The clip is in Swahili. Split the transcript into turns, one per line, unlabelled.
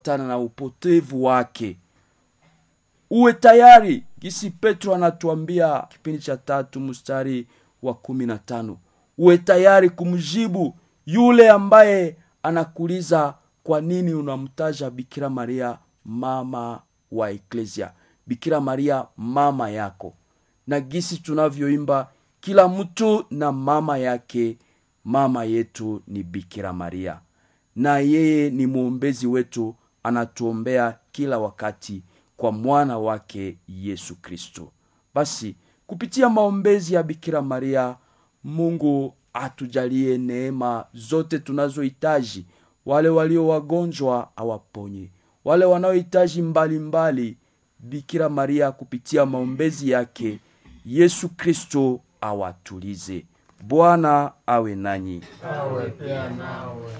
tana na upotevu wake uwe tayari gisi petro anatuambia kipindi cha tatu mstari wa kumi na tano uwe tayari kumjibu yule ambaye anakuuliza kwa nini unamtaja bikira maria mama wa eklesia bikira maria mama yako na gisi tunavyoimba kila mtu na mama yake mama yetu ni bikira maria na yeye ni mwombezi wetu anatuombea kila wakati kwa mwana wake yesu kristo basi kupitia maombezi ya bikira maria mungu atujalie neema zote tunazohitaji wale walio wagonjwa awaponye wale wanaohitaji mbalimbali bikira maria kupitia maombezi yake yesu kristo awatulize bwana awe nanyi
awe pia nawe